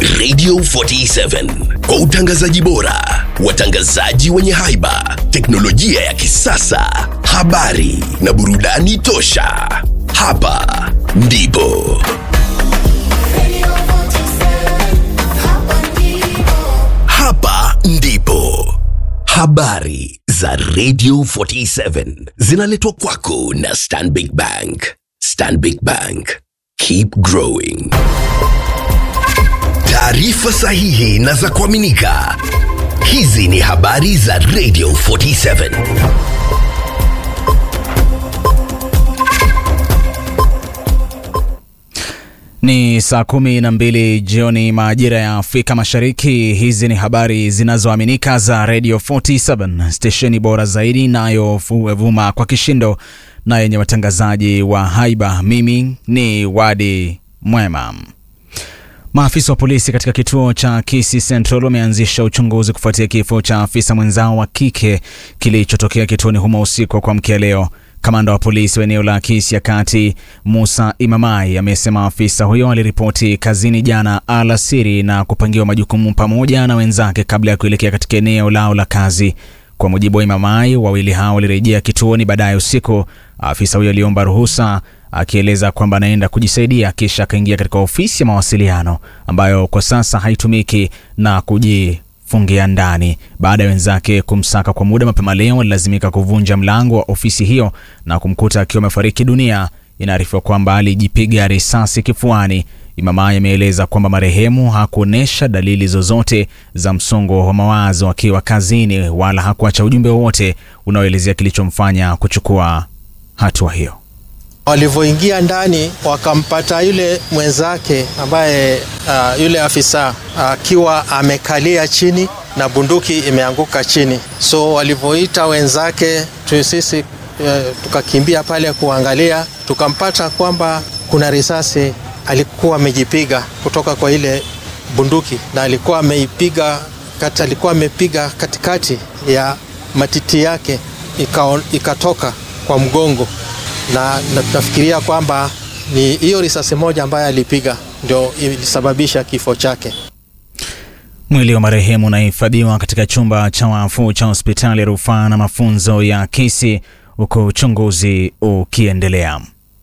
Radio 47 kwa utangazaji bora, watangazaji wenye haiba, teknolojia ya kisasa, habari na burudani tosha. Hapa ndipo hapa ndipo habari za Radio 47 zinaletwa kwako na Stanbic Bank. Stanbic Bank, keep growing. Taarifa sahihi na za kuaminika. Hizi ni habari za Radio 47. Ni saa kumi na mbili jioni majira ya Afrika Mashariki. Hizi ni habari zinazoaminika za Radio 47 stesheni bora zaidi inayovuma kwa kishindo na yenye watangazaji wa haiba. Mimi ni Wadi Mwema. Maafisa wa polisi katika kituo cha Kisii Central wameanzisha uchunguzi kufuatia kifo cha afisa mwenzao wa kike kilichotokea kituoni humo usiku wa kuamkia leo. Kamanda wa polisi wa eneo la Kisii ya Kati, Musa Imamai, amesema afisa huyo aliripoti kazini jana alasiri na kupangiwa majukumu pamoja na wenzake kabla ya kuelekea katika eneo lao la kazi. Kwa mujibu wa Imamai, wawili hao walirejea kituoni baadaye usiku. Afisa huyo aliomba ruhusa akieleza kwamba anaenda kujisaidia, kisha akaingia katika ofisi ya mawasiliano ambayo kwa sasa haitumiki na kujifungia ndani. Baada ya wenzake kumsaka kwa muda, mapema leo walilazimika kuvunja mlango wa ofisi hiyo na kumkuta akiwa amefariki dunia. Inaarifiwa kwamba alijipiga risasi kifuani. Imamai ameeleza kwamba marehemu hakuonyesha dalili zozote za msongo wa mawazo akiwa kazini, wala hakuacha ujumbe wowote unaoelezea kilichomfanya kuchukua hatua hiyo. Walivyoingia ndani wakampata yule mwenzake ambaye uh, yule afisa akiwa uh, amekalia chini na bunduki imeanguka chini. So walivyoita wenzake tu sisi uh, tukakimbia pale kuangalia, tukampata kwamba kuna risasi alikuwa amejipiga kutoka kwa ile bunduki na alikuwa ameipiga kati, alikuwa amepiga katikati ya matiti yake ika, ikatoka kwa mgongo na nafikiria kwamba ni hiyo risasi moja ambayo alipiga ndio ilisababisha kifo chake. Mwili wa marehemu unahifadhiwa katika chumba cha wafu cha hospitali ya rufaa na mafunzo ya Kisii huku uchunguzi ukiendelea.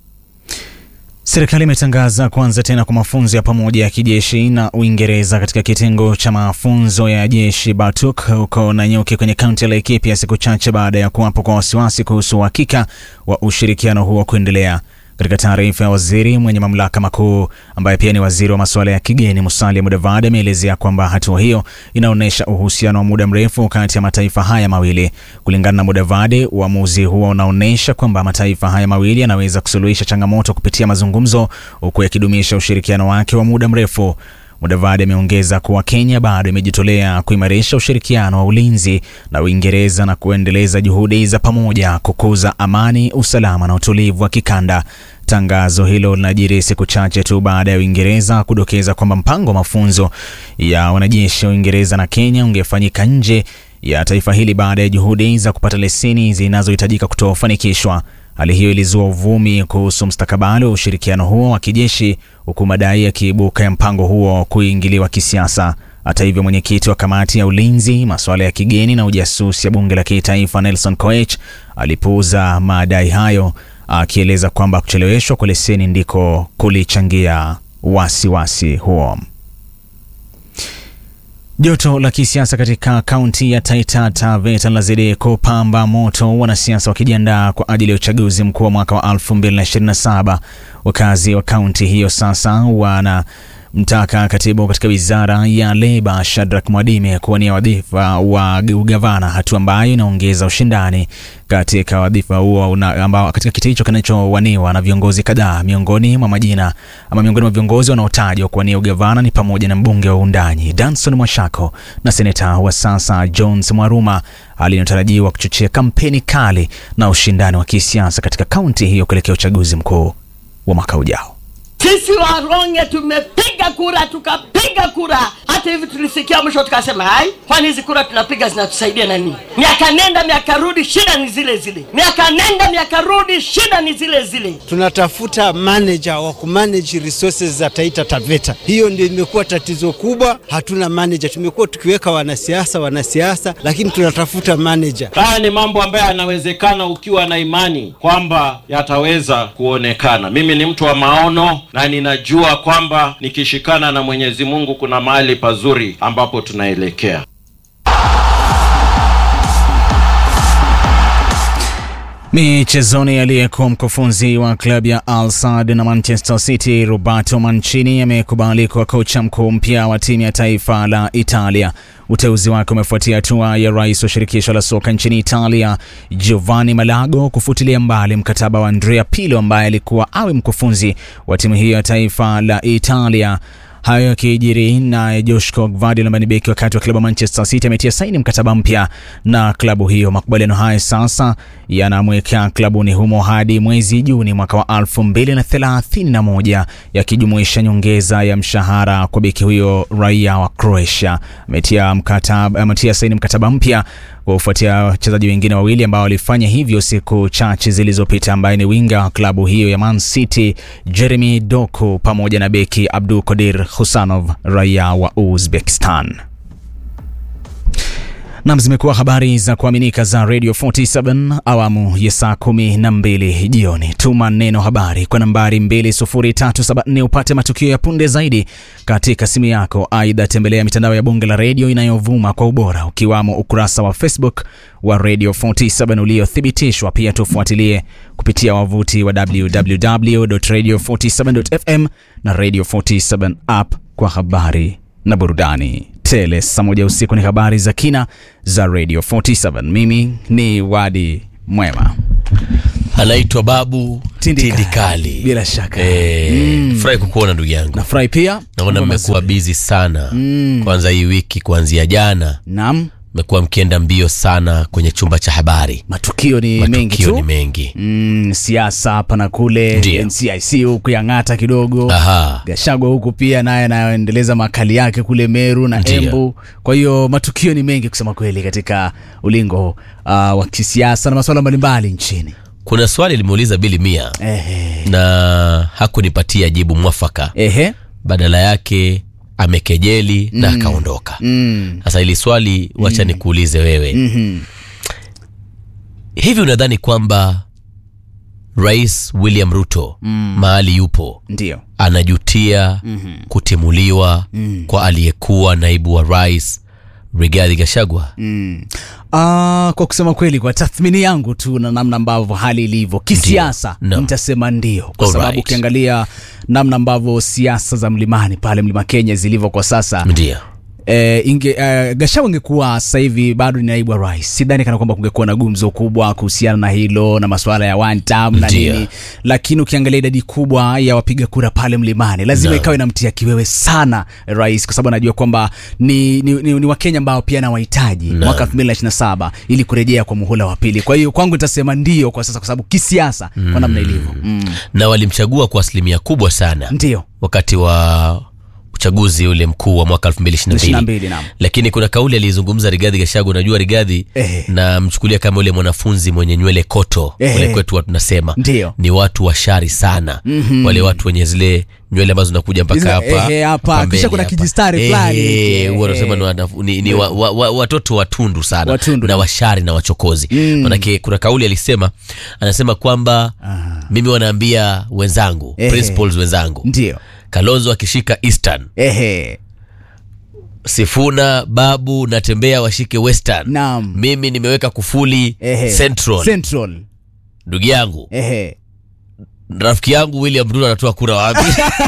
Serikali imetangaza kuanza tena kwa mafunzo ya pamoja ya kijeshi na Uingereza katika kitengo cha mafunzo ya jeshi Batuk huko Nanyuki kwenye kaunti ya Laikipia, siku chache baada ya kuwapo kwa wasiwasi kuhusu uhakika wa ushirikiano huo kuendelea. Katika taarifa ya waziri mwenye mamlaka makuu ambaye pia ni waziri wa masuala ya kigeni Musalia Mudavadi ameelezea kwamba hatua hiyo inaonyesha uhusiano wa muda mrefu kati ya mataifa haya mawili. Kulingana na Mudavadi, uamuzi huo unaonyesha kwamba mataifa haya mawili yanaweza kusuluhisha changamoto kupitia mazungumzo, huku yakidumisha ushirikiano wake wa muda mrefu. Mudavadi ameongeza kuwa Kenya bado imejitolea kuimarisha ushirikiano wa ulinzi na Uingereza na kuendeleza juhudi za pamoja kukuza amani, usalama na utulivu wa kikanda. Tangazo hilo linajiri siku chache tu baada ya Uingereza kudokeza kwamba mpango wa mafunzo ya wanajeshi wa Uingereza na Kenya ungefanyika nje ya taifa hili baada ya juhudi za kupata leseni zinazohitajika kutofanikishwa. Hali hiyo ilizua uvumi kuhusu mustakabali wa ushirikiano huo wa kijeshi, huku madai yakiibuka ya mpango huo kuingiliwa kisiasa. Hata hivyo, mwenyekiti wa kamati ya ulinzi, masuala ya kigeni na ujasusi ya bunge la kitaifa Nelson Koech alipuuza madai hayo, akieleza kwamba kucheleweshwa kwa leseni ndiko kulichangia wasiwasi huo. Joto la kisiasa katika kaunti ya Taita Taveta linazidi kupamba moto, wanasiasa wakijiandaa kwa ajili ya uchaguzi mkuu wa mwaka wa 2027. Wakazi wa kaunti hiyo sasa wana mtaka katibu katika wizara ya leba Shadrack Mwadime kuwania wadhifa wa ugavana, hatua ambayo inaongeza ushindani katika wadhifa huo ambao katika kiti hicho kinachowaniwa na viongozi kadhaa. Miongoni mwa majina ama miongoni mwa viongozi wanaotajwa kuwania ugavana ni pamoja na mbunge wa Undanyi Danson Mwashako na seneta wa sasa Jones Mwaruma, hali inayotarajiwa kuchochea kampeni kali na ushindani wa kisiasa katika kaunti hiyo kuelekea uchaguzi mkuu wa mwaka ujao. Sisi Waronge tumepiga tukapiga kura tukapiga kura hata hivi tulisikia mwisho tukasema hai kwani hizi kura tunapiga zinatusaidia na nini miaka nenda miaka rudi shida ni zile zile miaka nenda miaka rudi shida ni zile zile tunatafuta manager wa kumanage resources za Taita Taveta. Hiyo ndio imekuwa tatizo kubwa, hatuna manager. Tumekuwa tukiweka wanasiasa wanasiasa, lakini tunatafuta manager. Haya ni mambo ambayo yanawezekana ukiwa na imani kwamba yataweza kuonekana. Mimi ni mtu wa maono na ninajua kwamba nikishikana na Mwenyezi Mungu kuna mahali pazuri ambapo tunaelekea. Michezoni, aliyekuwa mkufunzi wa klabu ya Al Sadd na Manchester City Roberto Mancini amekubali kuwa kocha mkuu mpya wa timu ya taifa la Italia. Uteuzi wake umefuatia hatua ya rais wa shirikisho la soka nchini Italia Giovanni Malago kufutilia mbali mkataba wa Andrea Pirlo ambaye alikuwa awe mkufunzi wa timu hiyo ya taifa la Italia. Hayo yakijiri na Joshua Gvardiol ambaye ni beki wakati wa klabu ya Manchester City ametia saini mkataba mpya na klabu hiyo. Makubaliano hayo sasa yanamweka klabuni humo hadi mwezi Juni mwaka wa 2031 yakijumuisha nyongeza ya mshahara kwa beki huyo raia wa Croatia. Ametia mkataba, ametia saini mkataba mpya kufuatia wachezaji wengine wawili ambao walifanya hivyo siku chache zilizopita, ambaye ni winga wa klabu hiyo ya Man City Jeremy Doku pamoja na beki Abdul Kodir Husanov raia wa Uzbekistan. Nam, zimekuwa habari za kuaminika za Radio 47 awamu ya saa kumi na mbili jioni. Tuma neno habari kwa nambari 20374 upate matukio ya punde zaidi katika simu yako. Aidha, tembelea mitandao ya bunge la redio inayovuma kwa ubora ukiwamo ukurasa wa Facebook wa Radio 47 uliothibitishwa. Pia tufuatilie kupitia wavuti wa www.radio47.fm na Radio 47 app kwa habari na burudani tele. Saa moja usiku ni habari za kina za Radio 47. Mimi ni Wadi Mwema. anaitwa Babu Tindikali. Tindikali. Bila shaka. Eh, furahi kukuona ndugu yangu. Nafurahi pia. Naona Mambo mmekuwa mazuri. bizi sana kwanza hii wiki, kuanzia jana Naam, mmekuwa mkienda mbio sana kwenye chumba cha habari, matukio ni mengi matukio tu. ni mengi. Mm, siasa hapa na kule, Ndiyo. NCIC huku yang'ata kidogo. Aha. Gashagwa huku pia naye anaendeleza makali yake kule Meru na Ndiyo. Embu. Kwa hiyo matukio ni mengi kusema kweli katika ulingo uh, wa kisiasa na masuala mbalimbali nchini. Kuna swali limeuliza Bili Mia Ehe. na hakunipatia jibu mwafaka, Ehe. badala yake amekejeli na akaondoka. Mm. Sasa hili swali wacha nikuulize wewe, Mhm. hivi unadhani kwamba Rais William Ruto mahali yupo Ndio. anajutia kutimuliwa kwa aliyekuwa naibu wa rais Rigathi Gachagua? Mm. Ah, kwa kusema kweli kwa tathmini yangu tu na namna ambavyo hali ilivyo kisiasa Ndio. No. nitasema ndio kwa Alright. sababu ukiangalia namna ambavyo siasa za mlimani pale mlima Kenya zilivyo kwa sasa Ndio. e, inge, e, Gachagua ingekuwa sasa hivi bado ni naibu wa rais, sidhani kana kwamba kungekuwa na gumzo kubwa kuhusiana na hilo na masuala ya one term na Ndio. nini, lakini ukiangalia idadi kubwa ya wapiga kura pale mlimani lazima Naam. ikawa inamtia kiwewe sana rais, kwa sababu anajua kwamba ni, ni, ni, ni Wakenya ambao pia anawahitaji Naam. mwaka 2027 ili kurejea kwa muhula wa pili. Kwa hiyo kwangu nitasema ndio kwa sasa, kwa sababu kisiasa kwa namna ilivyo mm. Na walimchagua kwa asilimia kubwa sana ndio wakati wa uchaguzi ule mkuu wa mwaka 2022 22 naam. lakini kuna kauli aliyezungumza Rigathi Gachagua. Unajua Rigathi Ehe. na mchukulia kama ule mwanafunzi mwenye nywele koto Ehe. ule kwetu watu tunasema Ndio. ni watu washari sana wale watu wenye zile nywele ambazo zinakuja mpaka Hizo- hapa ehe, hapa. hapa mbele Kisha kuna hapa. kijistari fulani Ehe, hiki, huwa wanasema ehe. ni, wana- ni, ni wa, wa, wa, watoto watundu sana Watundu. na washari na wachokozi manake kuna kauli alisema anasema kwamba mimi wanaambia wenzangu Ehe. principals wenzangu ndio Kalonzo akishika Eastern ehe Sifuna Babu natembea washike Western. Naam. Mimi nimeweka kufuli ehe Central. Central Ndugu yangu ehe rafiki yangu William Ruto anatoa kura wapi?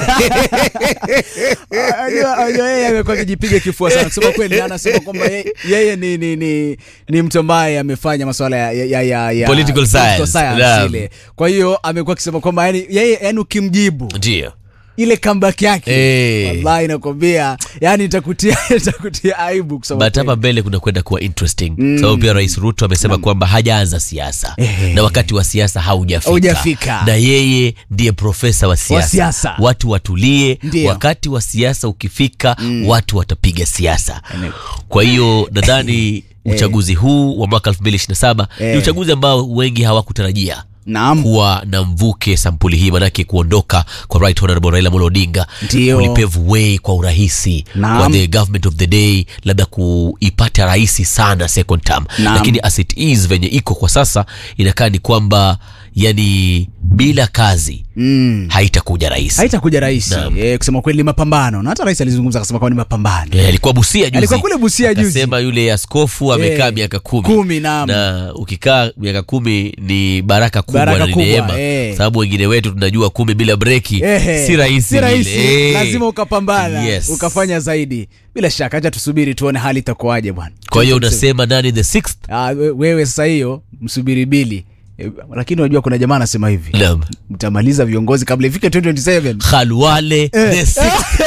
Unajua- unajua yeye amekuwa akijipiga kifua sana kusema kweli, na anasema kwamba ye- yeye ni, ni, ni, ni mtu ambaye amefanya masuala ya, ya, ya, ya Political science. Naam. ile. Kwa hiyo amekuwa akisema kwamba yani, yeye yani ukimjibu Ndio ile comeback yake Eh. wallahi nakwambia yani itakutia itakutia aibu kusema but hapa kweli. mbele kuna kwenda kuwa interesting sababu pia rais ruto amesema kwamba hajaanza siasa Ehe. na wakati wa siasa haujafika Haujafika. na yeye ndiye profesa wa siasa siasa. watu watulie Ndio. wakati wa siasa ukifika watu watapiga siasa kwa hiyo nadhani uchaguzi huu wa mwaka 2027 ni Eh. uchaguzi ambao wengi hawakutarajia Naam. kuwa na mvuke sampuli hii manake kuondoka kwa right honorable raila Amolo odinga Ndio. kulipave way kwa urahisi Naam. kwa the government of the day labda kuipata rahisi sana second term Naam. lakini as it is venye iko kwa sasa inakaa ni kwamba yani bila kazi mm. haitakuja rahisi haitakuja rahisi Naam. eh, kusema kweli ni mapambano na hata rais alizungumza akasema kwamba ni mapambano Eh, alikuwa busia juzi Alikuwa kule Busia juzi. akasema yule askofu amekaa Eh, miaka kumi kumi, naam. na ukikaa miaka kumi ni baraka kubwa Baraka na ni kubwa, neema eh. sababu wengine wetu tunajua kumi bila breki Ehe, si rahisi si rahisi vile. Eh. lazima ukapambana Yes. ukafanya zaidi bila shaka hacha tusubiri tuone hali itakuwaje bwana kwa hiyo unasema nani the sixth Ah, we- wewe sasa hiyo msubiri bili Eh, lakini unajua kuna jamaa anasema hivi Naam. mtamaliza viongozi kabla ifike 2027 khalwale the sixth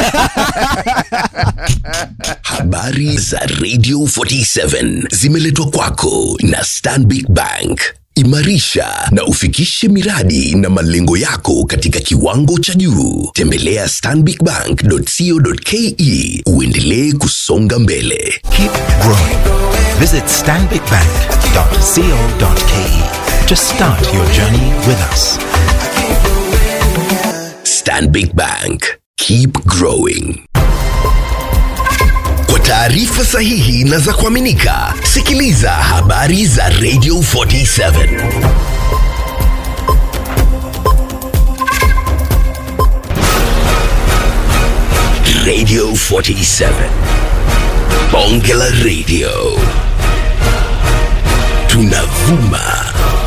Habari za Radio 47 zimeletwa kwako na Stanbic Bank. Imarisha na ufikishe miradi na malengo yako katika kiwango cha juu. Tembelea stanbicbank.co.ke uendelee kusonga mbele. Keep growing. Visit stanbicbank.co.ke to start your journey with us. Stanbic Bank. Keep growing. Kwa taarifa sahihi na za kuaminika, sikiliza habari za Radio 47. Radio 47. Bonge la Radio. Tunavuma